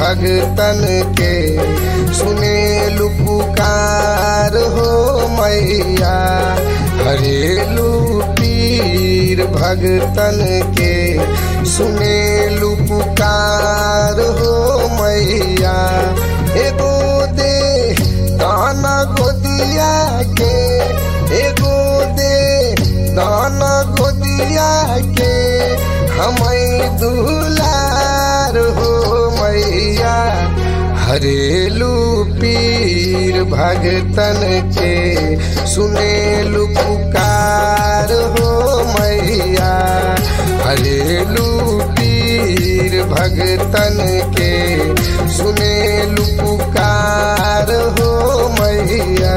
भगतन के सुने पुकार हो मैया हरेलू पीर भगतन के सुने पुकार हो मैया एगो दे दाना गोदिया के एगो दे दाना गोदिया के हमें दुलार हो मैया हरेलू पीर भगतन के सुनेलू पुकार हो मैया हरेलू पीर भगतन के सुनेलू पुकार हो मैया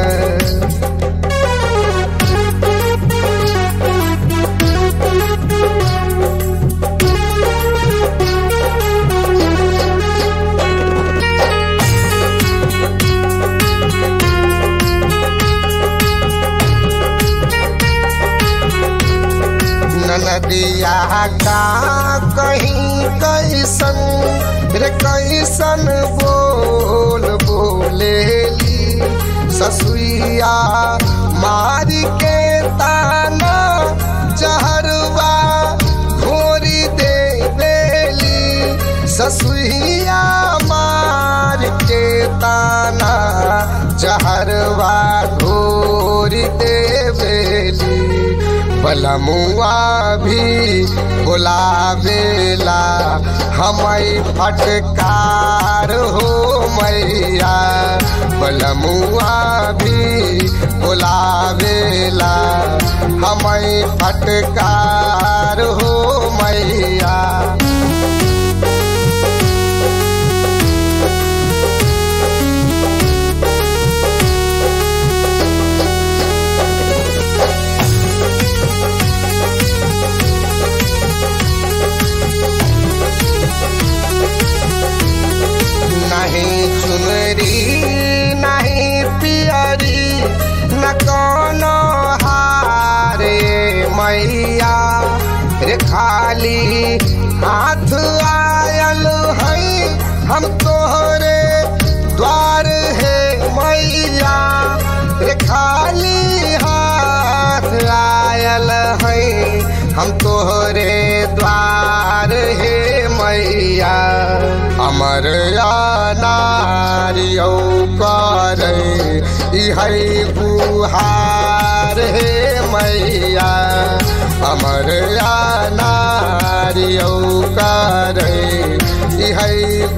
नदिया का कहीं कैसन रे कैसन बोल बोलेली ससुइया मारी के ताना जहरवा घोरी दे बेली ससुइया मार के ताना जहरवा घोरी दे बेली बलमुआ भी बुलावेला हमें फटकार हो मैया बलमुआ भी बुलावेला हमें फटकार हो मैया नहीं चुनरी नहीं पियरी न कोनो हारे मैया रे खाली हाथ आयल है हम तोहरे द्वार है मैया रे खाली हाथ आयल है हम तोहरे द्वार है मैया अमर नारियो करे इहै बुहार हे मैया अमर नारियो करे इहै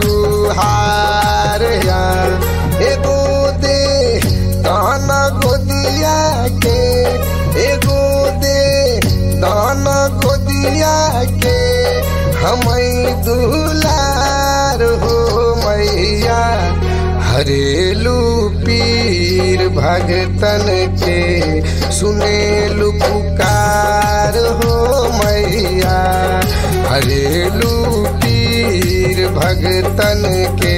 बुहार एगो दे दान गोदिया के एगो दे दान गोदिया के हमें दुलार हो मैया हरेलू पीर भगतन के सुनेलू पुकार हो मैया हरेलू पीर भगतन के